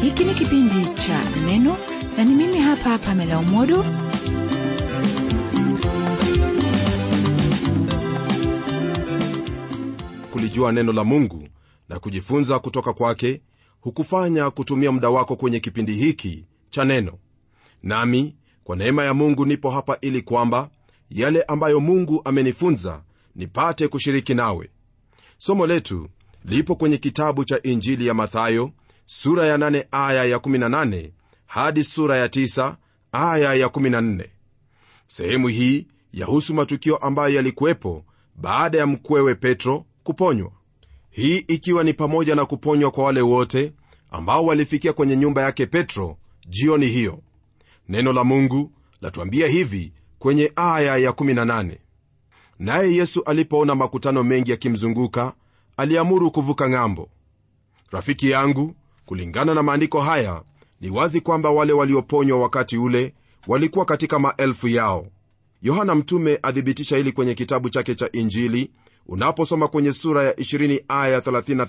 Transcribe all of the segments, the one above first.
hiki ni kipindi cha neno na ni mimi hapa pamela umodo kulijua neno la mungu na kujifunza kutoka kwake hukufanya kutumia muda wako kwenye kipindi hiki cha neno nami kwa neema ya mungu nipo hapa ili kwamba yale ambayo mungu amenifunza nipate kushiriki nawe somo letu lipo kwenye kitabu cha injili ya mathayo sura ya 8 aya ya 18 hadi sura ya 9 aya ya 14 sehemu hii yahusu matukio ambayo yalikuwepo baada ya mkwewe petro kuponywa hii ikiwa ni pamoja na kuponywa kwa wale wote ambao walifikia kwenye nyumba yake petro jioni hiyo neno la mungu latuambia hivi kwenye aya ya 18 naye yesu alipoona makutano mengi yakimzunguka aliamuru kuvuka ng'ambo rafiki yangu kulingana na maandiko haya ni wazi kwamba wale walioponywa wakati ule walikuwa katika maelfu yao yohana mtume athibitisha hili kwenye kitabu chake cha injili unaposoma kwenye sura ya 20 aya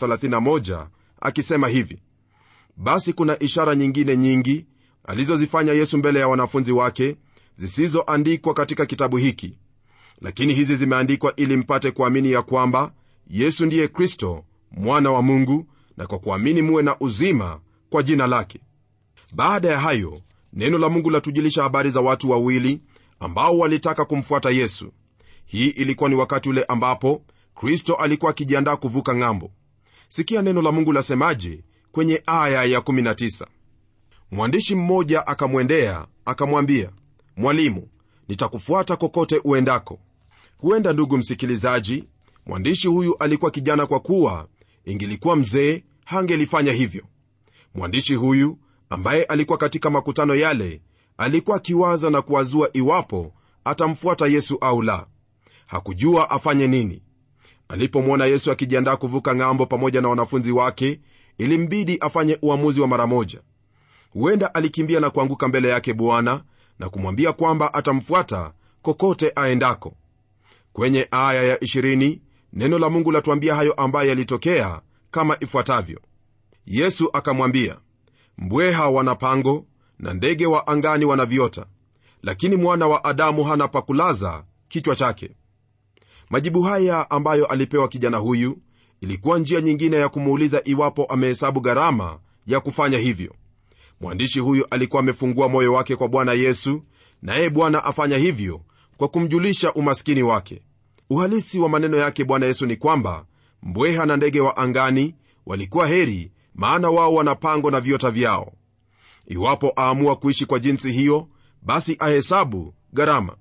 3031 akisema hivi basi kuna ishara nyingine nyingi alizozifanya yesu mbele ya wanafunzi wake zisizoandikwa katika kitabu hiki lakini hizi zimeandikwa ili mpate kuamini ya kwamba yesu ndiye kristo mwana wa mungu na kwa kuamini muwe na uzima kwa jina lake baada ya hayo neno la mungu latujulisha habari za watu wawili ambao walitaka kumfuata yesu hii ilikuwa ni wakati ule ambapo kristo alikuwa akijiandaa kuvuka ng'ambo sikia neno la mungu lasemaje kwenye aya ya 19 mwandishi mmoja akamwendea akamwambia mwalimu nitakufuata kokote uendako huenda ndugu msikilizaji mwandishi huyu alikuwa kijana kwa kuwa ingilikuwa mzee hangelifanya hivyo mwandishi huyu ambaye alikuwa katika makutano yale alikuwa akiwaza na kuwazua iwapo atamfuata yesu au la hakujua afanye nini alipomwona yesu akijiandaa kuvuka ng'ambo pamoja na wanafunzi wake ilimbidi afanye uamuzi wa mara moja huenda alikimbia na kuanguka mbele yake bwana na kumwambia kwamba atamfuata kokote aendako kwenye aya ya 20 neno la mungu latuambia hayo ambayo yalitokea kama ifuatavyo yesu akamwambia mbweha wana pango na ndege wa angani wana viota lakini mwana wa adamu hana pakulaza kichwa chake majibu haya ambayo alipewa kijana huyu ilikuwa njia nyingine ya kumuuliza iwapo amehesabu gharama ya kufanya hivyo mwandishi huyu alikuwa amefungua moyo wake kwa bwana yesu naye bwana afanya hivyo kwa kumjulisha umaskini wake uhalisi wa maneno yake bwana yesu ni kwamba mbweha na ndege wa angani walikuwa heri maana wao wana pango na viota vyao iwapo aamua kuishi kwa jinsi hiyo basi ahesabu gharama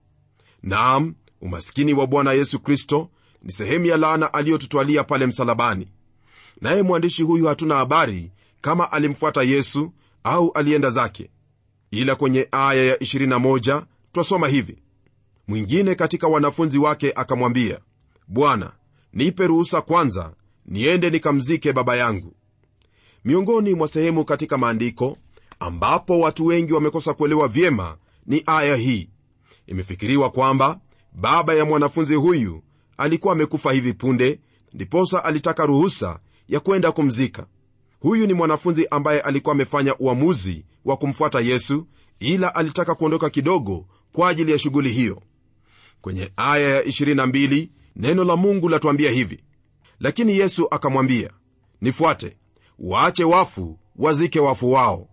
naam umaskini wa bwana yesu kristo ni sehemu ya laana aliyotutwalia pale msalabani naye mwandishi huyu hatuna habari kama alimfuata yesu au alienda zake ila kwenye aya ya 21 twasoma hivi mwingine katika wanafunzi wake akamwambia bwana nipe ruhusa kwanza niende nikamzike baba yangu miongoni mwa sehemu katika maandiko ambapo watu wengi wamekosa kuelewa vyema ni aya hii imefikiriwa kwamba baba ya mwanafunzi huyu alikuwa amekufa hivi punde ndiposa alitaka ruhusa ya kwenda kumzika huyu ni mwanafunzi ambaye alikuwa amefanya uamuzi wa kumfuata yesu ila alitaka kuondoka kidogo kwa ajili ya shughuli hiyo kwenye aya ya 22 neno la mungu latuambia hivi lakini yesu akamwambia nifuate waache wafu wazike wafu wao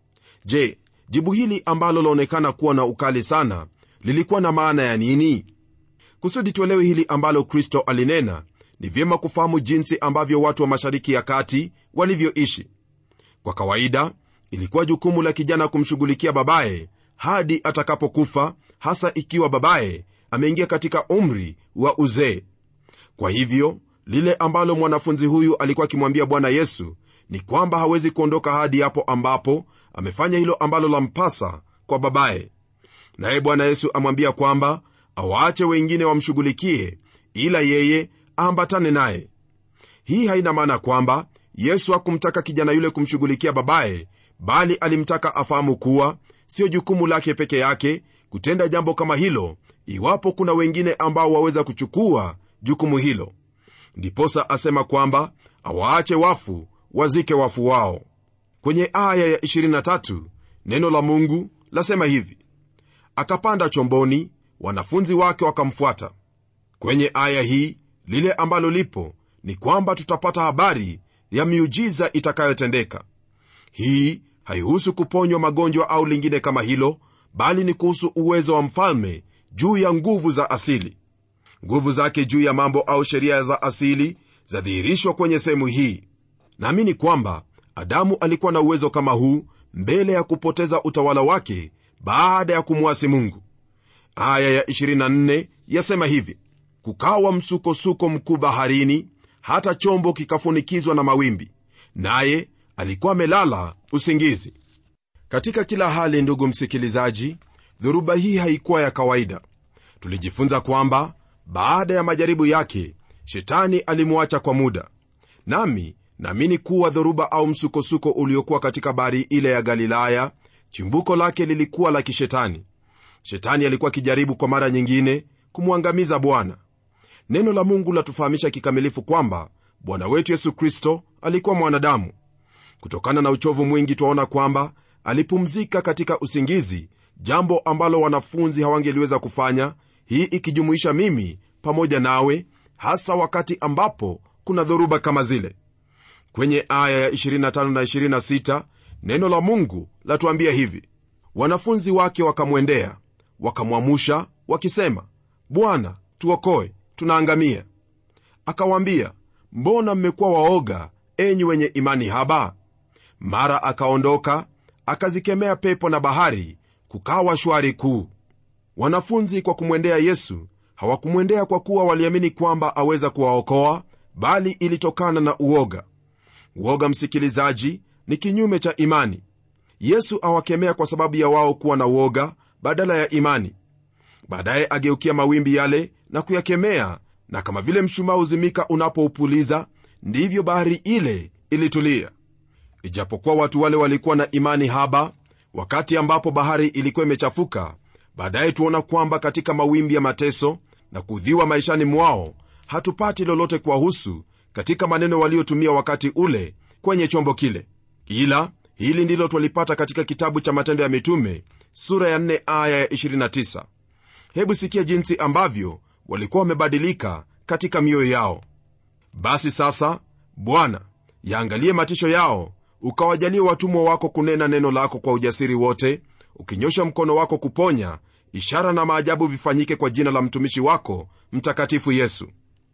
je jibu hili ambalo laonekana kuwa na ukali sana lilikuwa na maana ya nini kusudi tuelewe hili ambalo kristo alinena ni vyema kufahamu jinsi ambavyo watu wa mashariki ya kati walivyoishi kwa kawaida ilikuwa jukumu la kijana kumshughulikia babaye hadi atakapokufa hasa ikiwa babaye ameingia katika umri wa uzee kwa hivyo lile ambalo mwanafunzi huyu alikuwa akimwambia bwana yesu ni kwamba hawezi kuondoka hadi hapo ambapo amefanya hilo ambalo lampasa kwa babaye naye bwana yesu amwambia kwamba awaache wengine wamshughulikie ila yeye aambatane naye hii haina maana kwamba yesu hakumtaka kijana yule kumshughulikia babaye bali alimtaka afahamu kuwa sio jukumu lake peke yake kutenda jambo kama hilo iwapo kuna wengine ambao waweza kuchukua jukumu hilo ndiposa asema kwamba awaache wafu wazike wafu wao kwenye aya ya 23 neno la mungu lasema hivi akapanda chomboni wanafunzi wake wakamfuata kwenye aya hii lile ambalo lipo ni kwamba tutapata habari ya miujiza itakayotendeka hii haihusu kuponywa magonjwa au lingine kama hilo bali ni kuhusu uwezo wa mfalme juu ya nguvu za asili nguvu zake juu ya mambo au sheria za asili zadhihirishwa kwenye sehemu hii naamini kwamba adamu alikuwa na uwezo kama huu mbele ya kupoteza utawala wake baada ya kumwasi mungu aya ya 24 yasema hivi kukawa msukosuko mkuu baharini hata chombo kikafunikizwa na mawimbi naye alikuwa amelala usingizi katika kila hali ndugu msikilizaji dhoruba hii haikuwa ya kawaida tulijifunza kwamba baada ya majaribu yake shetani alimwacha kwa muda nami naamini kuwa dhoruba au msukosuko uliokuwa katika bahari ile ya galilaya chimbuko lake lilikuwa la kishetani shetani alikuwa akijaribu kwa mara nyingine kumwangamiza bwana neno la mungu latufahamisha kikamilifu kwamba bwana wetu yesu kristo alikuwa mwanadamu kutokana na uchovu mwingi twaona kwamba alipumzika katika usingizi jambo ambalo wanafunzi hawangeliweza kufanya hii ikijumuisha mimi pamoja nawe hasa wakati ambapo kuna dhoruba kama zile kwenye aya ya 25 na 26 neno la mungu latuambia hivi wanafunzi wake wakamwendea wakamwamusha wakisema bwana tuokoe tunaangamia akawaambia mbona mmekuwa waoga enyi wenye imani haba mara akaondoka akazikemea pepo na bahari kukawa shwari kuu wanafunzi kwa kumwendea yesu hawakumwendea kwa kuwa waliamini kwamba aweza kuwaokoa bali ilitokana na uoga uoga msikilizaji ni kinyume cha imani yesu awakemea kwa sababu ya wao kuwa na uoga badala ya imani baadaye ageukia mawimbi yale na kuyakemea na kama vile mshumaa uzimika unapoupuliza ndivyo bahari ile ilitulia ijapokuwa watu wale walikuwa na imani haba wakati ambapo bahari ilikuwa imechafuka baadaye tuona kwamba katika mawimbi ya mateso na kudhiwa maishani mwao hatupati lolote kuwahusu katika maneno waliotumia wakati ule kwenye chombo kile ila hili ndilo twalipata katika kitabu cha matendo ya mitume sura ya 4 aya ya 29 hebu sikia jinsi ambavyo walikuwa wamebadilika katika mioyo yao basi sasa bwana yaangalie matisho yao ukawajalie watumwa wako kunena neno lako kwa ujasiri wote ukinyosha mkono wako kuponya ishara na maajabu vifanyike kwa jina la mtumishi wako mtakatifu yesu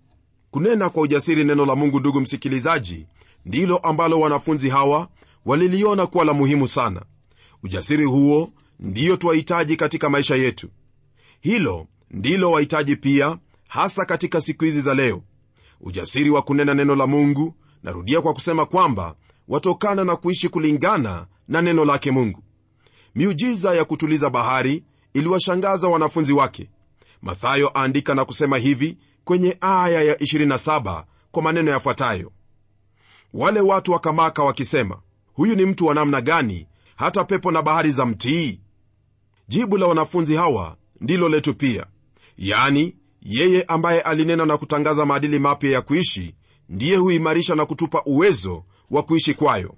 kunena kwa ujasiri neno la mungu ndugu msikilizaji ndilo ambalo wanafunzi hawa waliliona kuwa la muhimu sana ujasiri huo ndiyo twahitaji katika maisha yetu hilo ndilo wahitaji pia hasa katika siku hizi za leo ujasiri wa kunena neno la mungu narudia kwa kusema kwamba watokana na kuishi kulingana na neno lake mungu miujiza ya kutuliza bahari iliwashangaza wanafunzi wake mathayo aandika na kusema hivi kwenye aya ya 27 kwa maneno yafuatayo wale watu wakamaka wakisema huyu ni mtu wa namna gani hata pepo na bahari za mtii jibu la wanafunzi hawa ndilo letu pia yani yeye ambaye alinena na kutangaza maadili mapya ya kuishi ndiye huimarisha na kutupa uwezo wa kuishi kwayo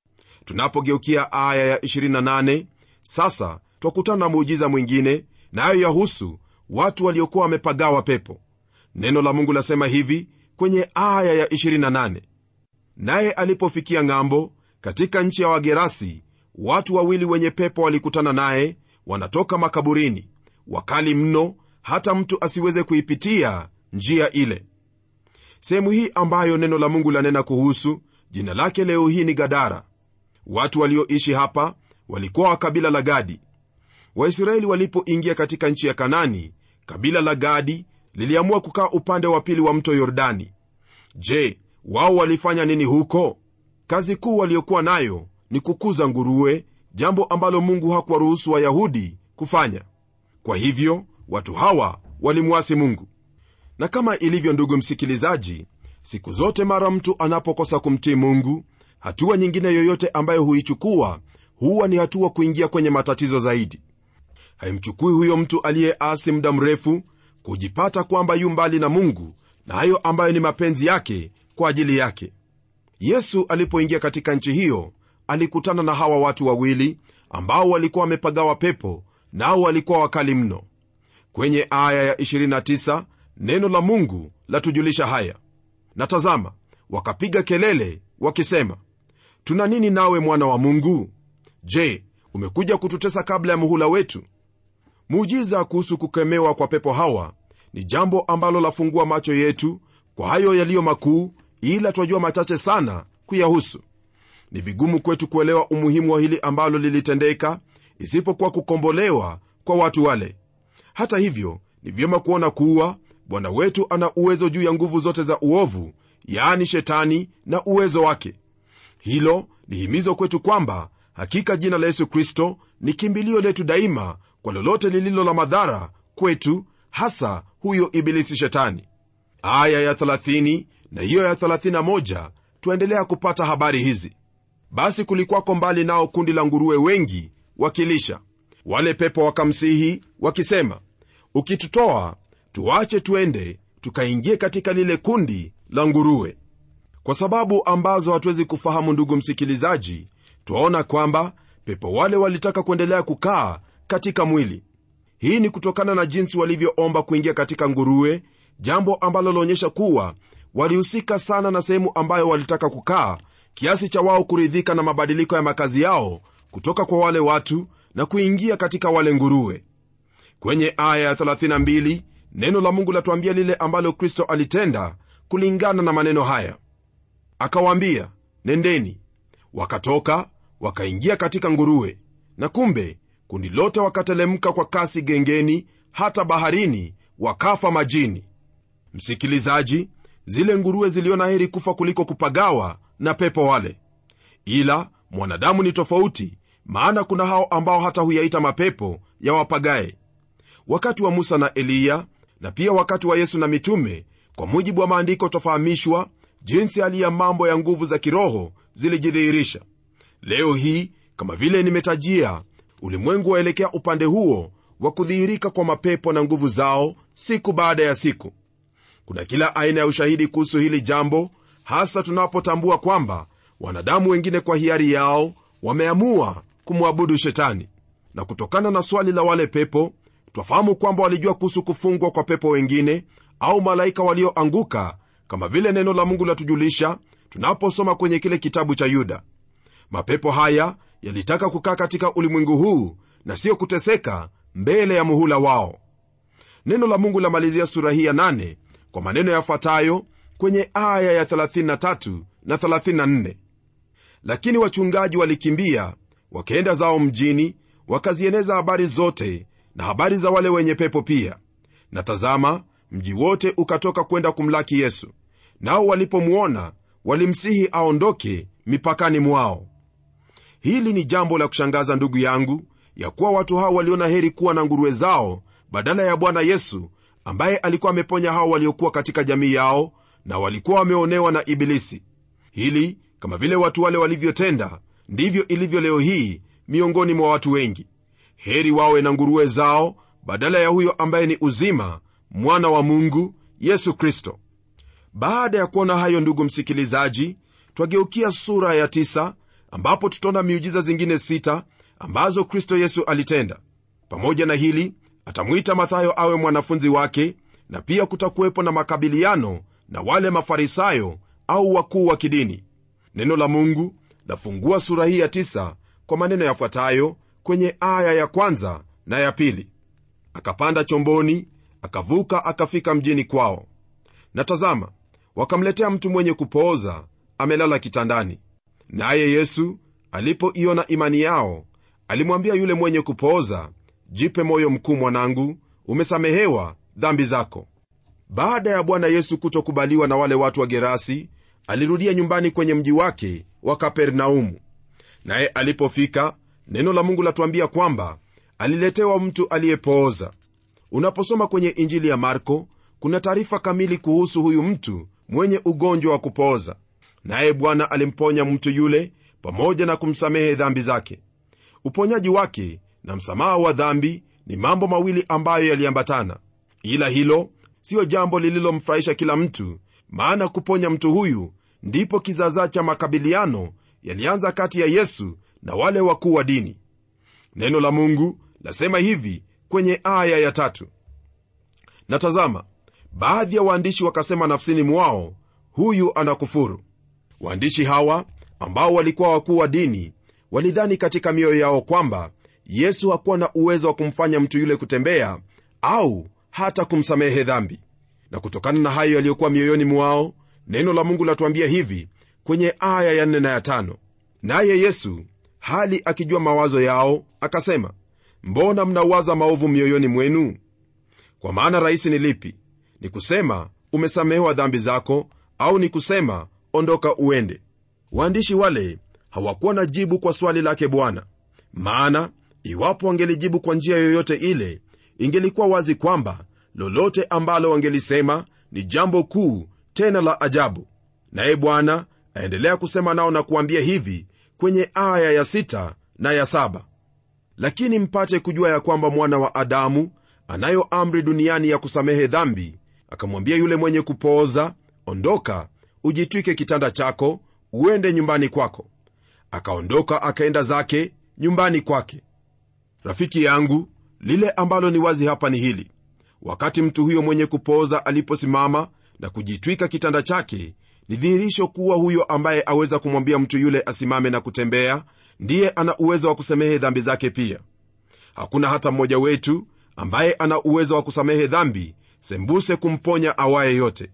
tunapogeukia aya ya 28 sasa twakutana na muujiza mwingine nayo na yahusu watu waliokuwa wamepagawa pepo neno la mungu lasema hivi kwenye aya ya 28 naye alipofikia ng'ambo katika nchi ya wagerasi watu wawili wenye pepo walikutana naye wanatoka makaburini wakali mno hata mtu asiweze kuipitia njia ile sehemu hii ambayo neno la mungu lanena kuhusu jina lake leo hii ni gadara watu walioishi hapa walikuwa wa kabila la gadi waisraeli walipoingia katika nchi ya kanani kabila la gadi liliamua kukaa upande wa pili wa mto yordani je wao walifanya nini huko kazi kuu waliokuwa nayo ni kukuza nguruwe jambo ambalo mungu hakuwaruhusu wayahudi kufanya kwa hivyo watu hawa walimwasi mungu na kama ilivyo ndugu msikilizaji siku zote mara mtu anapokosa kumtii mungu hatua nyingine yoyote ambayo huichukua huwa ni hatua kuingia kwenye matatizo zaidi haimchukui huyo mtu aliyeasi muda mrefu kujipata kwamba yu mbali na mungu na hayo ambayo ni mapenzi yake kwa ajili yake yesu alipoingia katika nchi hiyo alikutana na hawa watu wawili ambao walikuwa wamepagawa pepo nao walikuwa wakali mno kwenye aya ya 29 neno la mungu latujulisha haya na tazama wakapiga kelele wakisema tuna nini nawe mwana wa mungu je umekuja kututesa kabla ya muhula wetu muujiza kuhusu kukemewa kwa pepo hawa ni jambo ambalo lafungua macho yetu kwa hayo yaliyo makuu ila twajua machache sana kuyahusu ni vigumu kwetu kuelewa umuhimu wa hili ambalo lilitendeka isipokuwa kukombolewa kwa watu wale hata hivyo ni vyema kuona kuwa bwana wetu ana uwezo juu ya nguvu zote za uovu yaani shetani na uwezo wake hilo ni himizo kwetu kwamba hakika jina la yesu kristo ni kimbilio letu daima kwa lolote lililo la madhara kwetu hasa huyo ibilisi shetani aya ya 30 na hiyo ya 31 twaendelea kupata habari hizi basi kulikwako mbali nao kundi la nguruwe wengi wakilisha wale pepo wakamsihi wakisema ukitutoa tuache twende tukaingie katika lile kundi la nguruwe kwa sababu ambazo hatuwezi kufahamu ndugu msikilizaji twaona kwamba pepo wale walitaka kuendelea kukaa katika mwili hii ni kutokana na jinsi walivyoomba kuingia katika nguruwe jambo ambalo laonyesha kuwa walihusika sana na sehemu ambayo walitaka kukaa kiasi cha wao kuridhika na mabadiliko ya makazi yao kutoka kwa wale watu na kuingia katika wale nguruwe kwenye aya ya 32 neno la mungu latuambia lile ambalo kristo alitenda kulingana na maneno haya akawaambia nendeni wakatoka wakaingia katika nguruwe na kumbe kundi lote wakatelemka kwa kasi gengeni hata baharini wakafa majini msikilizaji zile nguruwe ziliona heri kufa kuliko kupagawa na pepo wale ila mwanadamu ni tofauti maana kuna hao ambao hata huyaita mapepo ya wapagae wakati wa musa na eliya na pia wakati wa yesu na mitume kwa mujibu wa maandiko twafahamishwa jinsi hali ya mambo ya nguvu za kiroho zilijidhihirisha leo hii kama vile nimetajia ulimwengu waelekea upande huo wa kudhihirika kwa mapepo na nguvu zao siku baada ya siku kuna kila aina ya ushahidi kuhusu hili jambo hasa tunapotambua kwamba wanadamu wengine kwa hiari yao wameamua kumwabudu shetani na kutokana na swali la wale pepo twafahamu kwamba walijua kuhusu kufungwa kwa pepo wengine au malaika walioanguka kama vile neno la mungu latujulisha tunaposoma kwenye kile kitabu cha yuda mapepo haya yalitaka kukaa katika ulimwengu huu na sio kuteseka mbele ya muhula wao neno la mungu lamalizia sura hii ya 8 kwa maneno yafuatayo kwenye aya ya 33 na 34 lakini wachungaji walikimbia wakaenda zao mjini wakazieneza habari zote na habari za wale wenye pepo pia na tazama mji wote ukatoka kwenda kumlaki yesu nao walipomwona walimsihi aondoke mipakani mwao hili ni jambo la kushangaza ndugu yangu ya kuwa watu hao waliona heri kuwa na nguruwe zao badala ya bwana yesu ambaye alikuwa ameponya hao waliokuwa katika jamii yao na walikuwa wameonewa na ibilisi hili kama vile watu wale walivyotenda ndivyo ilivyo leo hii miongoni mwa watu wengi heri wawe na nguruwe zao badala ya huyo ambaye ni uzima mwana wa mungu yesu kristo baada ya kuona hayo ndugu msikilizaji twageukia sura ya tisa, ambapo tutaona miujiza zingine sita ambazo kristo yesu alitenda pamoja na hili atamwita mathayo awe mwanafunzi wake na pia kutakuwepo na makabiliano na wale mafarisayo au wakuu wa kidini neno la mungu lafungua sura hii ya tisa kwa maneno yafuatayo kwenye aya ya kwanza na ya pili akapanda chomboni akavuka akafika mjini kwao na tazama wakamletea mtu mwenye kupooza amelala kitandani naye yesu alipoiona imani yao alimwambia yule mwenye kupooza jipe moyo mkuu mwanangu umesamehewa dhambi zako baada ya bwana yesu kutokubaliwa na wale watu wa gerasi alirudia nyumbani kwenye mji wake wa kapernaumu naye alipofika neno la mungu latuambia kwamba aliletewa mtu aliyepooza unaposoma kwenye injili ya marko kuna taarifa kamili kuhusu huyu mtu mwenye ugonjwa wa kupooza naye bwana alimponya mtu yule pamoja na kumsamehe dhambi zake uponyaji wake na msamaha wa dhambi ni mambo mawili ambayo yaliambatana ila hilo siyo jambo lililomfurahisha kila mtu maana kuponya mtu huyu ndipo kizaazaa cha makabiliano yalianza kati ya yesu na wale wakuu wa dini neno la mungu lasema hivi kwenye aya ya tatu na tazama baadhi ya waandishi wakasema nafsini mwao huyu anakufuru waandishi hawa ambao walikuwa wakuu wa dini walidhani katika mioyo yao kwamba yesu hakuwa na uwezo wa kumfanya mtu yule kutembea au hata kumsamehe dhambi na kutokana na hayo yaliyokuwa mioyoni mwao neno la mungu latuambia hivi kwenye aya ya nne na ya tano naye yesu hali akijua mawazo yao akasema mbona mnawaza maovu mioyoni mwenu kwa maana rahisi ni lipi ni kusema umesamehewa dhambi zako au ni kusema ondoka uende waandishi wale hawakuwa na jibu kwa swali lake bwana maana iwapo wangelijibu kwa njia yoyote ile ingelikuwa wazi kwamba lolote ambalo wangelisema ni jambo kuu tena la ajabu naye bwana aendelea kusema nao na kuambia hivi kwenye aya ya sita na ya saba lakini mpate kujua ya kwamba mwana wa adamu anayo amri duniani ya kusamehe dhambi akamwambia yule mwenye kupooza ondoka ujitwike kitanda chako uende nyumbani kwako akaondoka akaenda zake nyumbani kwake rafiki yangu lile ambalo ni wazi hapa ni hili wakati mtu huyo mwenye kupooza aliposimama na kujitwika kitanda chake ni dhihirisho kuwa huyo ambaye aweza kumwambia mtu yule asimame na kutembea ndiye ana uwezo wa kusamehe dhambi zake pia hakuna hata mmoja wetu ambaye ana uwezo wa kusamehe dhambi sembuse kumponya awaye yote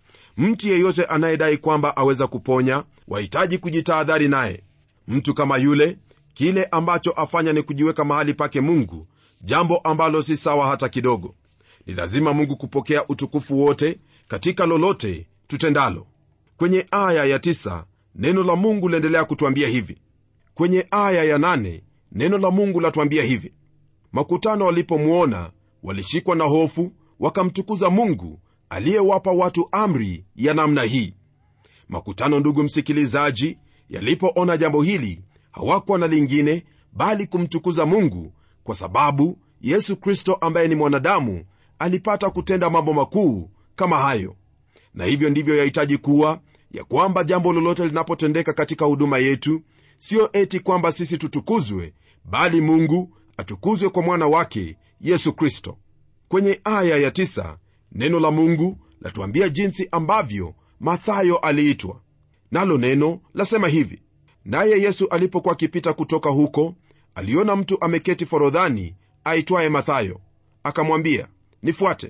mtu yeyote anayedai kwamba aweza kuponya wahitaji kujitahadhari naye mtu kama yule kile ambacho afanya ni kujiweka mahali pake mungu jambo ambalo si sawa hata kidogo ni lazima mungu kupokea utukufu wote katika lolote tutendalo kwenye aya ya tisa, neno la mungu laendelea kutwambia hivi kwenye aya ya nane, neno la mungu latwambia hivi makutano walipomwona walishikwa na hofu wakamtukuza mungu aliyewapa watu amri ya namna hii makutano ndugu msikilizaji yalipoona jambo hili hawakuwa na lingine bali kumtukuza mungu kwa sababu yesu kristo ambaye ni mwanadamu alipata kutenda mambo makuu kama hayo na hivyo ndivyo yahitaji kuwa ya kwamba jambo lolote linapotendeka katika huduma yetu siyo eti kwamba sisi tutukuzwe bali mungu atukuzwe kwa mwana wake yesu kristo kwenye aya ya tisa, neno la mungu latuambia jinsi ambavyo mathayo aliitwa nalo neno lasema hivi naye yesu alipokuwa akipita kutoka huko aliona mtu ameketi forodhani aitwaye mathayo akamwambia nifuate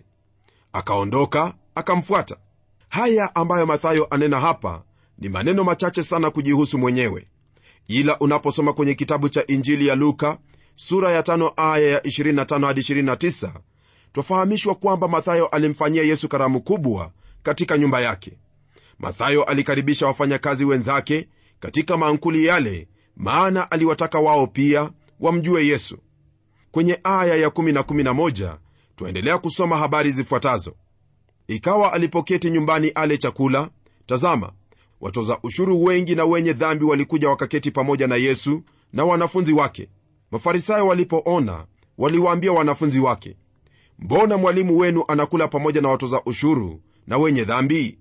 akaondoka akamfuata haya ambayo mathayo anena hapa ni maneno machache sana kujihusu mwenyewe ila unaposoma kwenye kitabu cha injili ya luka sura ya tano aya ya 25 hadi 29 twafahamishwa kwamba mathayo alimfanyia yesu karamu kubwa katika nyumba yake mathayo alikaribisha wafanyakazi wenzake katika maankuli yale maana aliwataka wao pia wamjue yesu kwenye aya ya 1 na 11 twaendelea kusoma habari zifuatazo ikawa alipoketi nyumbani ale chakula tazama watoza ushuru wengi na wenye dhambi walikuja wakaketi pamoja na yesu na wanafunzi wake mafarisayo walipoona waliwaambia wanafunzi wake mbona mwalimu wenu anakula pamoja na watoza ushuru na wenye dhambi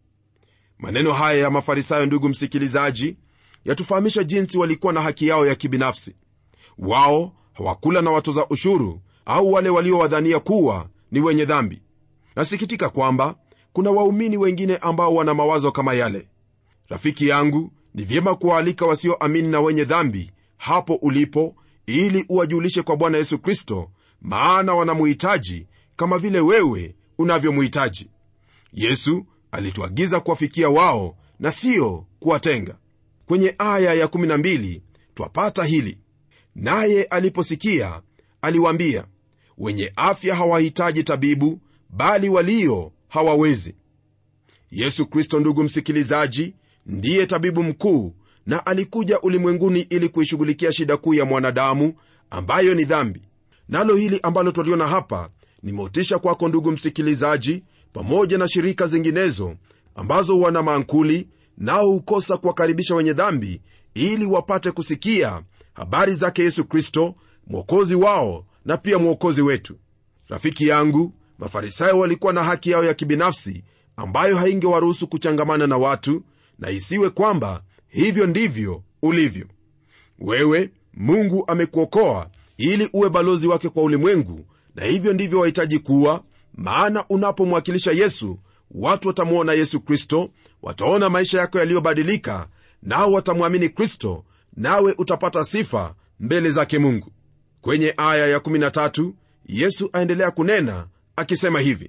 maneno haya ya mafarisayo ndugu msikilizaji yatufahamisha jinsi walikuwa na haki yao ya kibinafsi wao hawakula na watoza ushuru au wale waliowadhania kuwa ni wenye dhambi nasikitika kwamba kuna waumini wengine ambao wana mawazo kama yale rafiki yangu ni vyema kuwaalika wasioamini na wenye dhambi hapo ulipo ili uwajulishe kwa bwana yesu kristo maana wanamuhitaji kama vile wewe unavyomuhitaji yesu alituagiza kuwafikia wao na siyo kuwatenga kwenye aya ya12 twapata hili naye aliposikia aliwaambia wenye afya hawahitaji tabibu bali walio hawawezi yesu kristo ndugu msikilizaji ndiye tabibu mkuu na alikuja ulimwenguni ili kuishughulikia shida kuu ya mwanadamu ambayo ni dhambi nalo hili ambalo twaliona hapa ni motisha kwako ndugu msikilizaji pamoja na shirika zinginezo ambazo wana maankuli nao hukosa kuwakaribisha wenye dhambi ili wapate kusikia habari zake yesu kristo mwokozi wao na pia mwokozi wetu rafiki yangu mafarisayo walikuwa na haki yao ya kibinafsi ambayo haingewaruhusu kuchangamana na watu na isiwe kwamba hivyo ndivyo ulivyo wewe mungu amekuokoa ili uwe balozi wake kwa ulimwengu na hivyo ndivyo wahitaji kuwa maana unapomwakilisha yesu watu watamwona yesu kristo wataona maisha yako yaliyobadilika nao watamwamini kristo nawe utapata sifa mbele zake mungu kwenye aya ya13 yesu aendelea kunena akisema hivi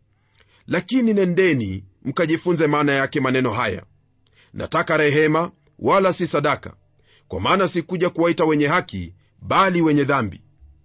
lakini nendeni mkajifunze maana yake maneno haya nataka rehema wala si sadaka kwa maana sikuja kuwaita wenye haki bali wenye dhambi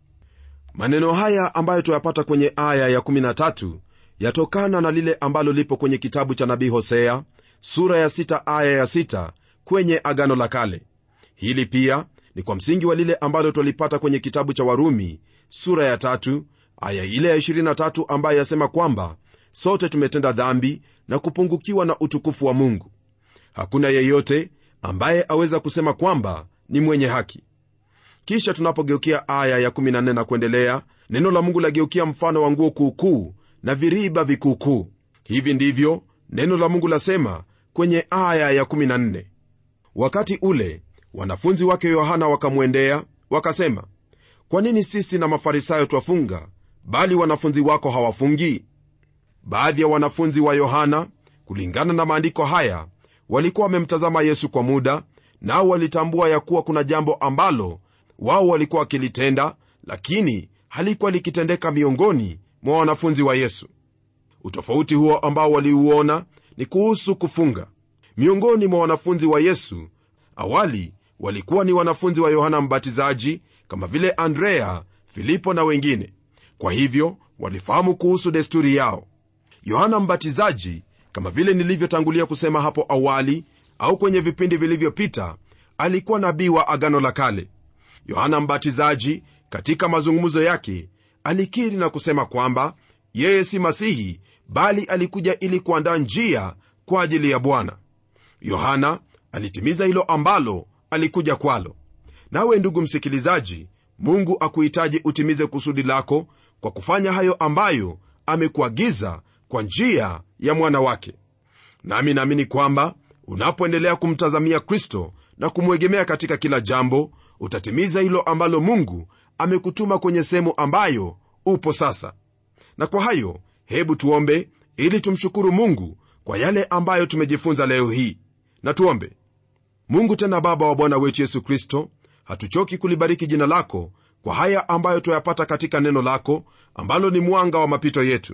maneno haya ambayo tuyapata kwenye aya ya13 yatokana na lile ambalo lipo kwenye kitabu cha nabii hosea sura ya 6 aya ya 6 kwenye agano la kale hili pia ni kwa msingi wa lile ambalo twalipata kwenye kitabu cha warumi sura ya tatu aya ile ya 23 ambayo yasema kwamba sote tumetenda dhambi na kupungukiwa na utukufu wa mungu hakuna yeyote ambaye aweza kusema kwamba ni mwenye haki kisha tunapogeukia aya ya14 na kuendelea neno la mungu lageukia mfano wa nguo kuukuu na viriba vikuukuu hivi ndivyo neno la mungu lasema kwenye aya ya14 wakati ule wanafunzi wake yohana wakamwendea wakasema kwa nini sisi na mafarisayo twafunga bali wanafunzi wako hawafungi baadhi ya wanafunzi wa yohana kulingana na maandiko haya walikuwa wamemtazama yesu kwa muda nao walitambua ya kuwa kuna jambo ambalo wao walikuwa wakilitenda lakini halikuwa likitendeka miongoni mwa wanafunzi wa yesu utofauti huo ambao waliuona ni kuhusu kufunga miongoni mwa wanafunzi wa yesu awali walikuwa ni wanafunzi wa yohana mbatizaji kama vile andrea filipo na wengine kwa hivyo walifahamu kuhusu desturi yao yohana mbatizaji kama vile nilivyotangulia kusema hapo awali au kwenye vipindi vilivyopita alikuwa nabii wa agano la kale yohana mbatizaji katika mazungumzo yake alikiri na kusema kwamba yeye si masihi bali alikuja ili kuandaa njia kwa ajili ya bwana yohana alitimiza hilo ambalo alikuja kwalo nawe ndugu msikilizaji mungu akuhitaji utimize kusudi lako kwa kufanya hayo ambayo amekuagiza kwa njia ya mwana wake nami naamini kwamba unapoendelea kumtazamia kristo na kumwegemea katika kila jambo utatimiza hilo ambalo mungu amekutuma kwenye sehemu ambayo upo sasa na kwa hayo hebu tuombe ili tumshukuru mungu kwa yale ambayo tumejifunza leo hii na tuombe mungu tena baba wa bwana wetu yesu kristo hatuchoki kulibariki jina lako kwa haya ambayo tuyapata katika neno lako ambalo ni mwanga wa mapito yetu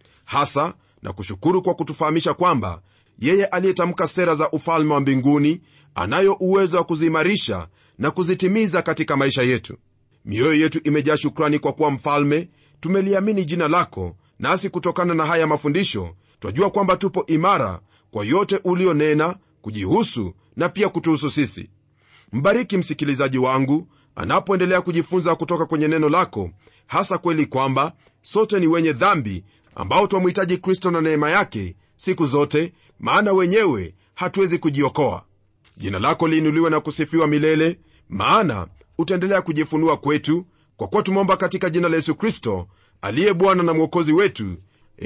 hasa na kushukuru kwa kutufahamisha kwamba yeye aliyetamka sera za ufalme wa mbinguni anayo uwezo wa kuziimarisha na kuzitimiza katika maisha yetu mioyo yetu imejaa shukrani kwa kuwa mfalme tumeliamini jina lako nasi kutokana na haya mafundisho twajua kwamba tupo imara kwa yote ulionena kujihusu na pia kutuhusu sisi mbariki msikilizaji wangu anapoendelea kujifunza kutoka kwenye neno lako hasa kweli kwamba sote ni wenye dhambi ambao twamhitaji kristo na neema yake siku zote maana wenyewe hatuwezi kujiokoa jina lako liinuliwe na kusifiwa milele maana utaendelea kujifunua kwetu kwa kuwa tumeomba katika jina la yesu kristo aliye bwana na mwokozi wetu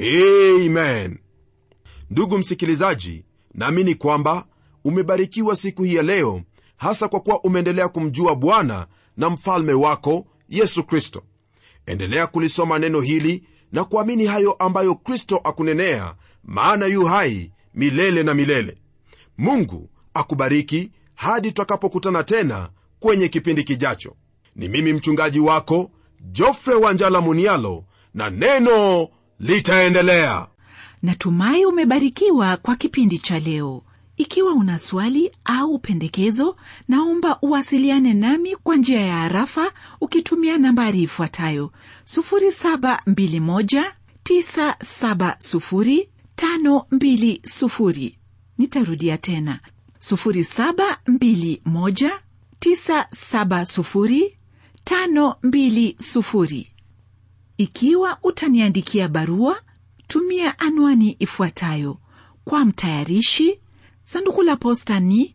amen ndugu msikilizaji naamini kwamba umebarikiwa siku hii ya leo hasa kwa kuwa umeendelea kumjua bwana na mfalme wako yesu kristo endelea kulisoma neno hili na kuamini hayo ambayo kristo akunenea maana yu hai milele na milele mungu akubariki hadi tutakapokutana tena kwenye kipindi kijacho ni mimi mchungaji wako jofre wanjala munialo na neno litaendelea natumai umebarikiwa kwa kipindi cha leo ikiwa una swali au pendekezo naomba uwasiliane nami kwa njia ya harafa ukitumia nambari ifuatayo 721970520 nitarudia tena 721970520 ikiwa utaniandikia barua tumia anwani ifuatayo kwa mtayarishi sanduku la posta ni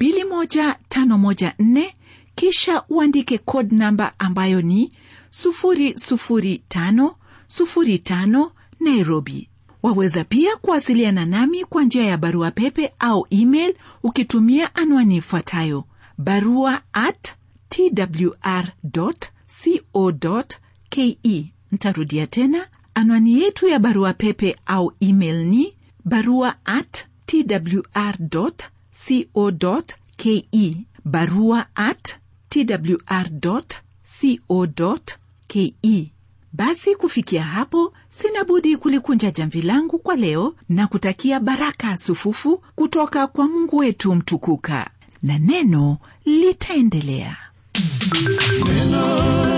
21514 kisha uandike code namba ambayo ni 00505 nairobi waweza pia kuwasiliana nami kwa njia ya barua pepe au email ukitumia anwani ifuatayo barua at twr co ke ntarudia tena anwani yetu ya barua pepe au email ni barua at twr co ke barua at twr co ke basi kufikia hapo sina budi kulikunja jamvi langu kwa leo na kutakia baraka sufufu kutoka kwa mungu wetu mtukuka na neno litaendelea Neno